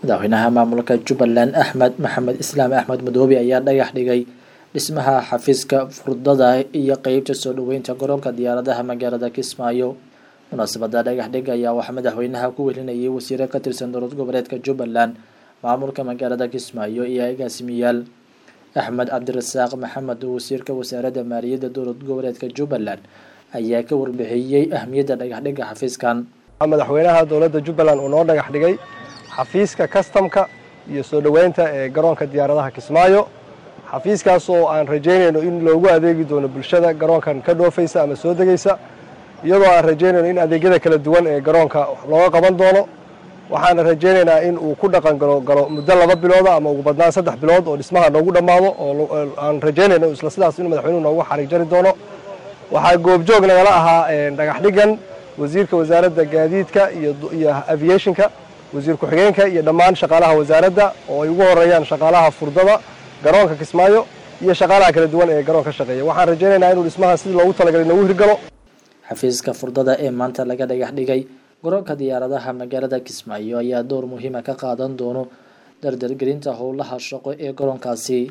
madaxweynaha maamulka jubbaland axmed maxamed islaam axmed madoobe ayaa dhagax dhigay dhismaha xafiiska furdada iyo qeybta soo dhoweynta garoonka diyaaradaha magaalada kismaayo munaasabada dhagax dhig ayaa waxaa madaxweynaha ku welinayay wasiiro ka tirsan dowlad goboleedka jubbaland maamulka magaalada kismaayo iyo agaasimiyaal axmed cabdirasaaq maxamed wasiirka wasaaradda maaliyadda dowlad goboleedka jubbaland ayaa ka warbixiyey ahmiyadda dhagaxdhigga xafiiskan madaxweynaha dowladda jubbaland uu noo dhagax dhigay xafiiska kastamka iyo soo dhoweynta ee garoonka diyaaradaha kismaayo xafiiskaas oo aan rajaynayno in loogu adeegi doono bulshada garoonkan ka dhoofaysa ama soo degaysa iyadoo aan rajaynayno in adeegyada kala duwan ee garoonka looga qaban doono waxaana rajaynaynaa in uu ku dhaqan galo galo muddo laba bilooda ama ugu badnaan saddex bilood oo dhismaha noogu dhammaado oo aan rajaynayno isla sidaas in madaxweynuhu noogu xariig jari doono waxaa goobjoog nagala ahaa dhagax dhigan wasiirka wasaaradda gaadiidka iyo aviationka wasiir ku-xigeenka iyo dhammaan shaqaalaha wasaaradda oo ay ugu horeeyaan shaqaalaha furdada garoonka kismaayo iyo shaqaalaha kala duwan ee garoon ka shaqeeya waxaan rajaynaynaa inuu dhismaha sidii loogu talagalay noogu hirgalo xafiiska furdada ee maanta laga dhagax dhigay garoonka diyaaradaha magaalada kismaayo ayaa door muhiima ka qaadan doono dardargelinta howlaha shaqo ee garoonkaasi